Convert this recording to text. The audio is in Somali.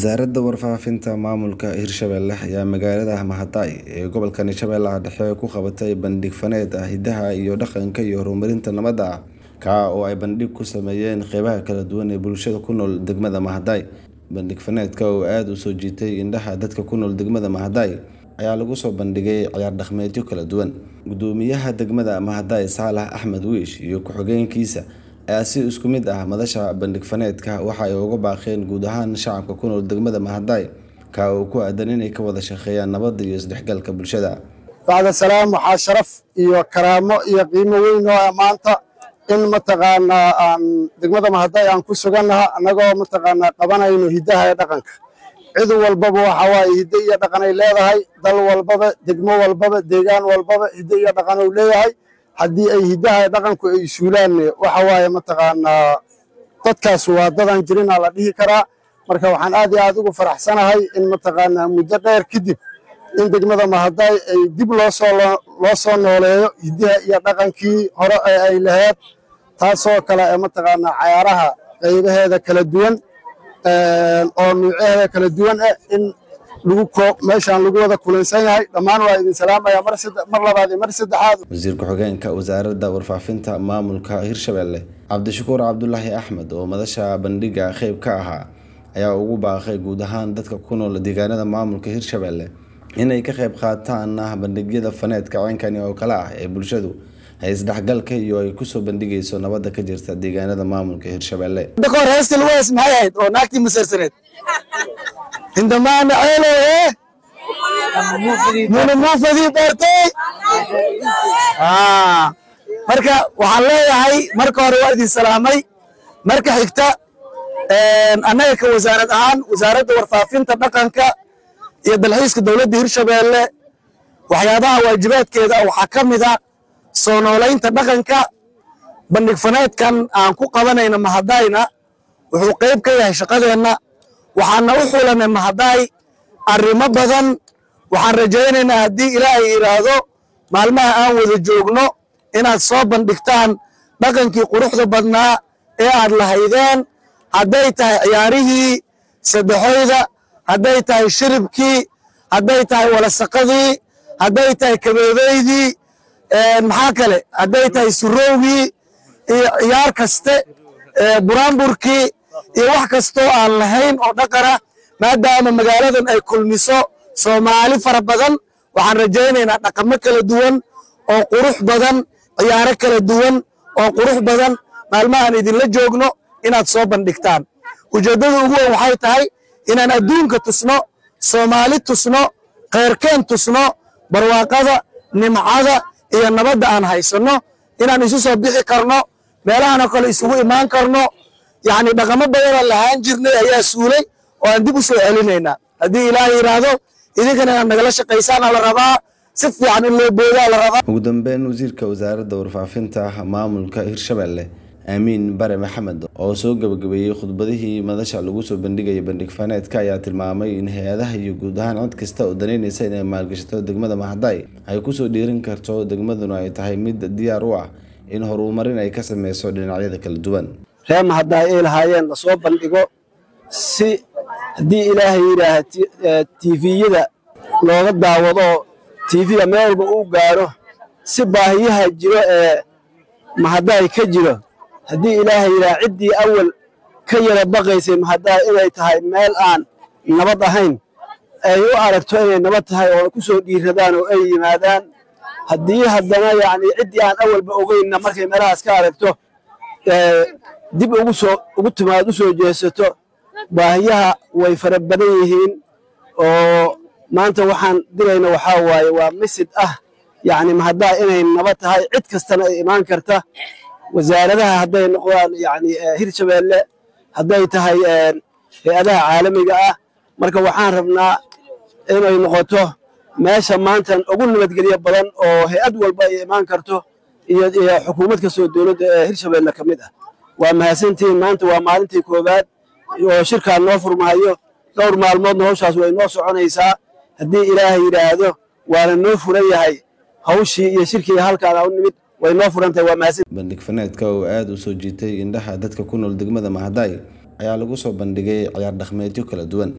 Wasaaradda Warfaafinta Maamulka Hirshabelle ayaa magaalada Mahadai ee gobolka Shabeellaha Dhexe ku qabatay bandhig faneed ah hidaha iyo dhaqanka iyo horumarinta nabadda, kaa oo ay bandhig ku sameeyeen qaybaha kala duwan ee bulshada ku nool degmada Mahadai. Bandhig faneedka oo aad u soo jiitay indhaha dadka ku nool degmada Mahadai ayaa lagu soo bandhigay ciyaar dhaqameedyo kala duwan. Guddoomiyaha degmada Mahadai Saalax Axmed Wiish iyo ku-xigeenkiisa ayaa si isku mid ah madasha bandhig faneedka waxa ay ugu baaqeen guud ahaan shacabka ku nool degmada Mahadai, kaa oo ku aadan inay ka wada shaqeeyaan nabadda iyo isdhexgalka bulshada. bacda salaam waxaa sharaf iyo karaamo iyo qiimo weyn oo ah maanta in mataqaanaa aan degmada Mahadai aan ku sugannaha annagoo mataqaanaa qabanayno hidaha iyo dhaqanka cid walbaba waxa waaye hiddo iyo dhaqan ay leedahay dal walbaba degmo walbaba deegaan walbaba hiddo iyo dhaqan uu leeyahay haddii ay hiddaha iyo dhaqanku ay suulaan waxa waaye mataqaanaa dadkaas waa dadan jirinaa la dhihi karaa marka waxaan aad iyo aad ugu faraxsanahay in mataqaanaa muddo dheer kadib in degmada Mahadai ay dib loo soo loo soo nooleeyo hiddaha iyo dhaqankii hore ee ay lahayd taasoo kale ee mataqaanaa cayaaraha qaybaheeda kala duwan oo nuucyaheeda kala duwan ah in lagu koob meeshaan lagu wada kulansan yahay dhammaan waa idin salaamaya mar saddex mar labaad iyo mar saddexaad Wasiir ku-xigeenka Wasaaradda Warfaafinta Maamulka Hirshabelle Cabdishakuur Cabdulaahi Axmed oo madasha bandhigga qayb ka ahaa ayaa ugu baaqay guud ahaan dadka ku nool deegaanada maamulka Hirshabelle inay ka qayb qaataan bandhigyada faneedka ceenkani oo kale ah ee bulshadu ay isdhexgalka iyo ay kusoo bandhigayso nabadda ka jirta deegaanada maamulka Hirshabelle. Dakor heestil wees maxay ahayd oo naagtii masarsaneed hindamaana ceelo ee muna muufadii beertay marka waxaan leeyahay marka hore waa idin salaamay marka xigta annaga ka wasaarad ahaan wasaaradda warfaafinta dhaqanka iyo dalxiiska dowladda hirshabeelle waxyaabaha waajibaadkeeda waxaa ka mid a soo noolaynta dhaqanka bandhig faneedkan aan ku qabanayna mahadayna wuxuu qayb ka yahay shaqadeenna waxaana u xulanay Mahadai arrimo badan waxaan rajaynaynaa haddii ilaahay yidhaahdo maalmaha aan wada joogno inaad soo bandhigtaan dhaqankii quruxda badnaa ee aad lahaydeen hadday tahay ciyaarihii saddexoyda hadday tahay shiribkii hadday tahay walasaqadii hadday tahay kabeebeydii maxaa kale hadday tahay surowgii iyo ciyaar kaste buraanburkii iyo wax kastoo aan lahayn oo dhaqana maadaama magaaladan ay kulmiso soomaali fara badan waxaan rajaynaynaa dhaqamo kala duwan oo qurux badan ciyaaro kala duwan oo qurux badan maalmahaan idinla joogno inaad soo bandhigtaan ujeeddada ugu weyn waxay tahay inaan adduunka tusno soomaali tusno khayrkeen tusno barwaaqada nimcada iyo nabadda aan haysanno inaan isu soo bixi karno meelahanoo kale isugu imaan karno yacni dhaqamo badanoo lahaan jirnay ayaa suulay oo aan dib u soo celinaynaa haddii ilaahay yidhaahdo idinkana inaad nagala shaqaysaana la rabaa si fiican in loo boodaa la rabaa ugu dambeyn wasiirka wasaaradda warfaafinta maamulka hirshabelle aamiin bare maxamed oo soo gabagabeeyey khudbadihii madasha lagu soo bandhigaya bandhig faneedka ayaa tilmaamay in hay-adaha iyo guud ahaan cid kasta oo danaynaysa inay maalgashato degmada Mahadai ay kusoo dhiirin karto degmaduna ay tahay mid diyaar u ah in horumarin ay ka sameyso dhinacyada kala duwan reer Mahadai ay lahaayeen la soo bandhigo si haddii ilaahay yidhaaha tviyada looga daawado tv-ga meel walba uu gaaro si baahiyaha jiro ee Mahadai ka jiro haddii ilaahay yidhaha ciddii awal ka yara baqaysay Mahadai inay tahay meel aan nabad ahayn ay u aragto inay nabad tahay oo ku soo dhiiradaan oo ay yimaadaan haddii haddana yacni ciddii aan awalba ogeynna markay meelahaas ka aragto dib ugu soo ugu timaad u soo jeesato baahiyaha way fara badan yihiin oo maanta waxaan dirayna waxaa waaye waa misid ah yacni Mahadai inay nabad tahay cid kastana ay imaan karta wasaaradaha hadday noqdaan yacni Hirshabelle hadday tahay hay-adaha caalamiga ah marka waxaan rabnaa inay noqoto meesha maantan ugu nabadgelyo badan oo hay-ad walba ay imaan karto iyo iyo xukuumad kastoo dowladda ee Hirshabelle ka mid ah waa mahadsantihiin maanta waa maalintii koowaad oo shirkaan noo furmahayo dhowr maalmoodna hawshaas way noo soconaysaa haddii ilaahay yidhaahdo waana noo furan yahay hawshii iyo shirkii halkaan u nimid way noo furan tahay waa mahadsan bandhig faneedka oo aad u soo jiitay indhaha dadka ku nool degmada Mahadai ayaa lagu soo bandhigay ciyaar dhaqameedyo kala duwan